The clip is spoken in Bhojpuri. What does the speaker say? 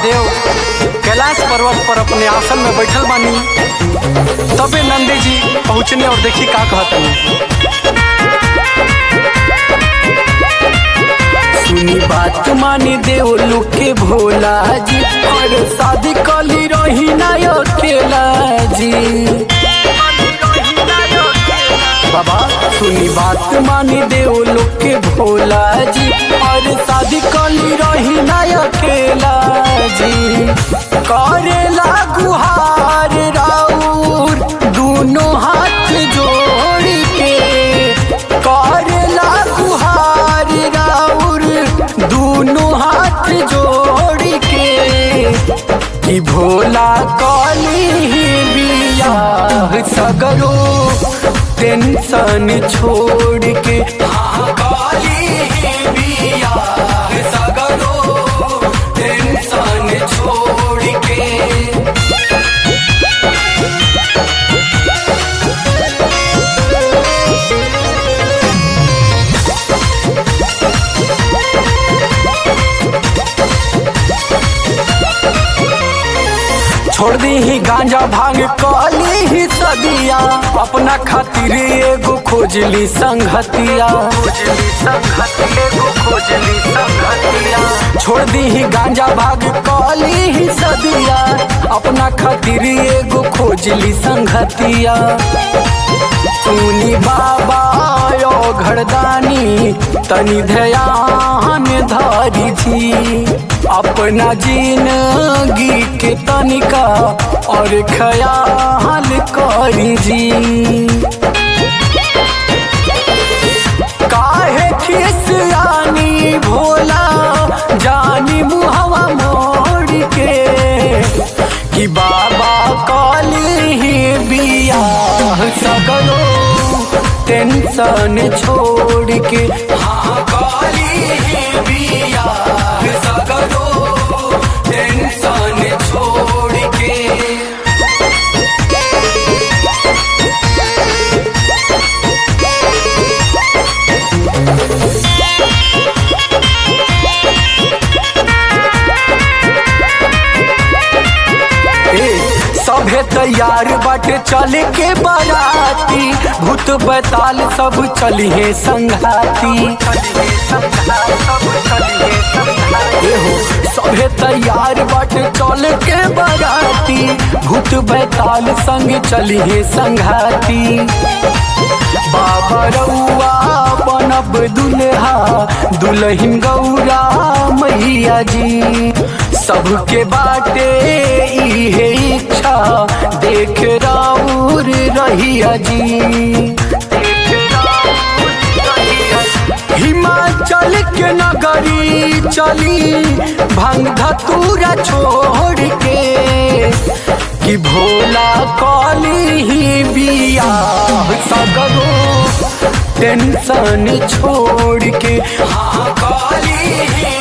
महादेव कैलाश पर्वत पर अपने आसन में बैठल बानी तबे नंदी जी पहुँचने और देखी का कहतनी सुनी बात मानी देव लोग के भोला जी और शादी कली रही ना अकेला जी बाबा सुनी बात मानी देव लोग के भोला जी और शादी कली रही ना अकेला जी करेला गुहार राउर दोनों हाथ जोड़ के करेला गुहार राउर दोनों हाथ जोड़ के कि भोला कली बियाह सगरो टेंशन छोड़ के हाँ काली बियाह सगरो टेंशन छोड़ के छोड़ दी ही गांजा भांग कली ही सदिया अपना खातिर एगो खोजली संगतिया खोजली संगतिया एगो खोजली संगतिया छोड़ दी ही गांजा भांग कली ही सदिया अपना खातिर एगो खोजली संगतिया सुनी बाबा यो घरदानी तनी ध्यान धारी थी अपना जिंदगी के तनिका और ख्याल करी जी काहे खिसियानी भोला जानी मुहवा मोड़ के कि बाबा काली ही बियाह सगरो टेंशन छोड़ के हाँ काली ही बियाह सगरो टेंशन छोड़ के ए, सभे तैयार बाटे चले के बाराती भूत बैताल सब चलिए संघाती एहो सभे तैयार बाटे चले के बाराती भूत बैताल संग चलिए संघाती बाबा रउआ बनब दुल्हा दुल्हन गौरा मैया जी सबके बाटे इहे इच्छा देख राउर रहिया जी हिमाचल के नगरी चली भंग धतूरा छोड़ के कि भोला कली ही बियाह सगरो टेंशन छोड़ के हाँ काली ही